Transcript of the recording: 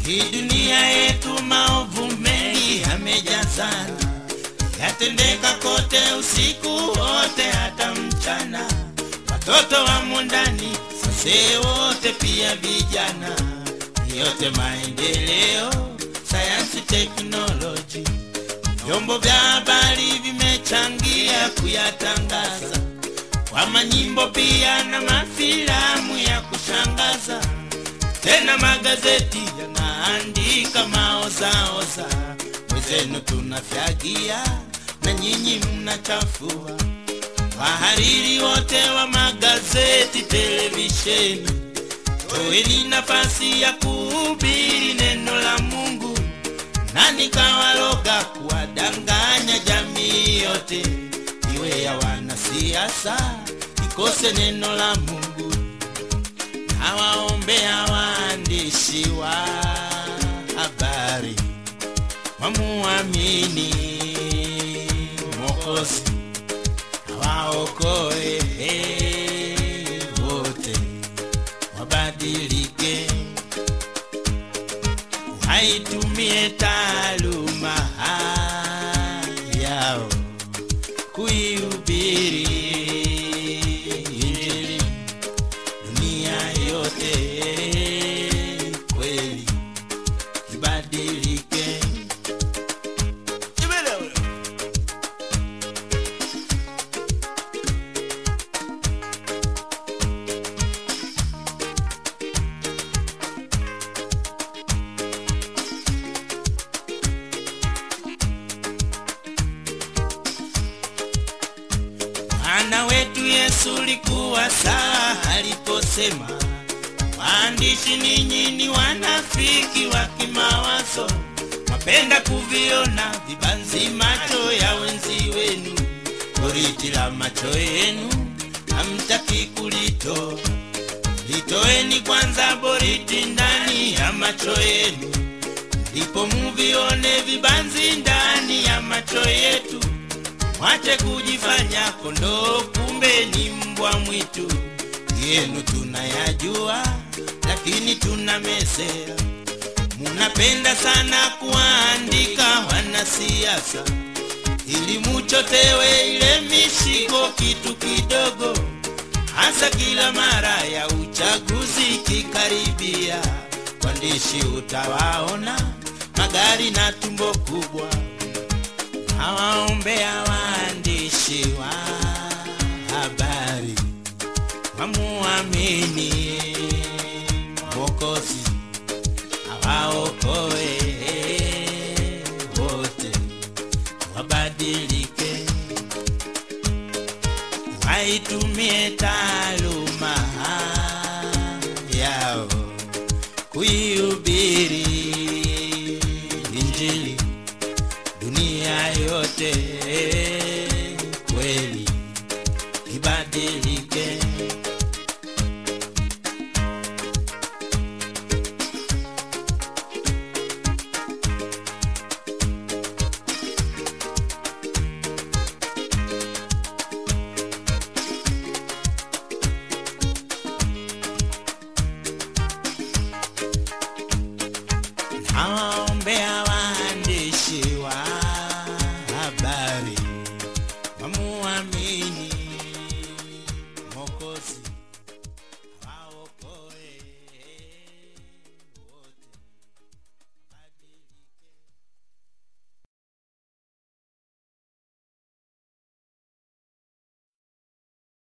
Hii dunia yetu maovu mengi yamejazana, yatendeka kote usiku wote hata mchana. Watoto wamo ndani, sase wote pia vijana, yote maendeleo, sayansi, teknoloji, vyombo vya habari vimechangia kuyatangaza kwa manyimbo pia na mafilamu ya kushangaza tena magazeti yanaandika maozaoza, wezenu tunafyagia na nyinyi mnachafua. Wahariri wote wa magazeti, televisheni, toeni nafasi ya kuhubiri neno la Mungu, na nikawaloga kuwadanganya jamii yote, iwe ya wanasiasa, ikose neno la Mungu nawaombea waandishi wa habari wamuamini Mwokozi awaokoe wote, wabadilike, waitumie taaluma yao kuihubiri Injili dunia yote kweli ibadilike. Bwana wetu Yesu likuwa sawa aliposema, waandishi ninyi ni wanafiki wa kimawazo, mwapenda kuviona vibanzi macho ya wenzi wenu, boriti la macho yenu hamtaki kulitoa. Litoeni kwanza boriti ndani ya macho yenu, ndipo muvione vibanzi ndani ya macho yetu. Mwache kujifanya kondoo, kumbe ni mbwa mwitu. Yenu tunayajua, lakini tunamezea. Munapenda sana kuandika wanasiasa, ili muchotewe ile mishiko kitu kidogo, hasa kila mara ya uchaguzi kikaribia. Waandishi utawaona magari na tumbo kubwa nawaombea waandishi wa habari wamuamini Mwokozi awaokoe wote, wabadilike, waitumie taaluma yao kuihubiri Injili dunia yote kweli ibadilike.